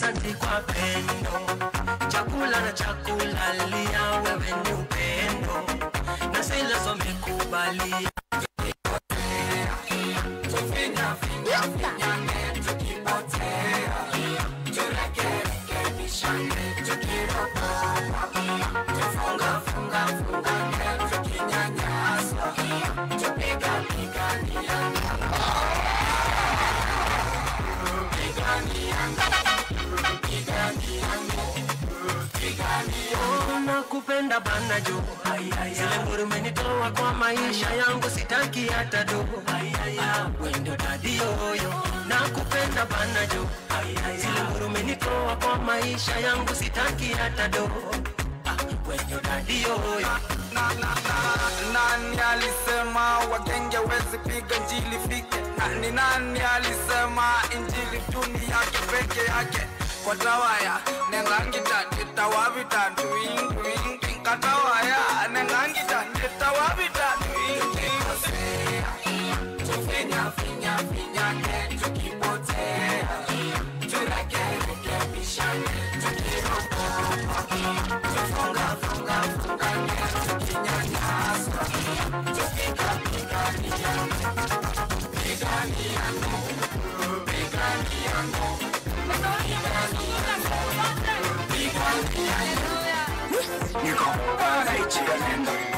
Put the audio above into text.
asanti kwa pendo, chakula na chakula lia, wewe ni upendo na zile zomekubalia Oh, nakupenda bana jo zile ngurumenitoa kwa maisha yangu sitaki hata do wendo dadioyo nakupenda bana jo zile ngurumenitoa kwa maisha yangu sitaki hata do wendo dadioyo nani alisema wagenge wezi piga njili fike nani nani alisema injili tuni yake peke yake kwa tawaya nengangita nditawavita nduinduingi katawaya nengangita nditawavita Niko, wanaichia nendo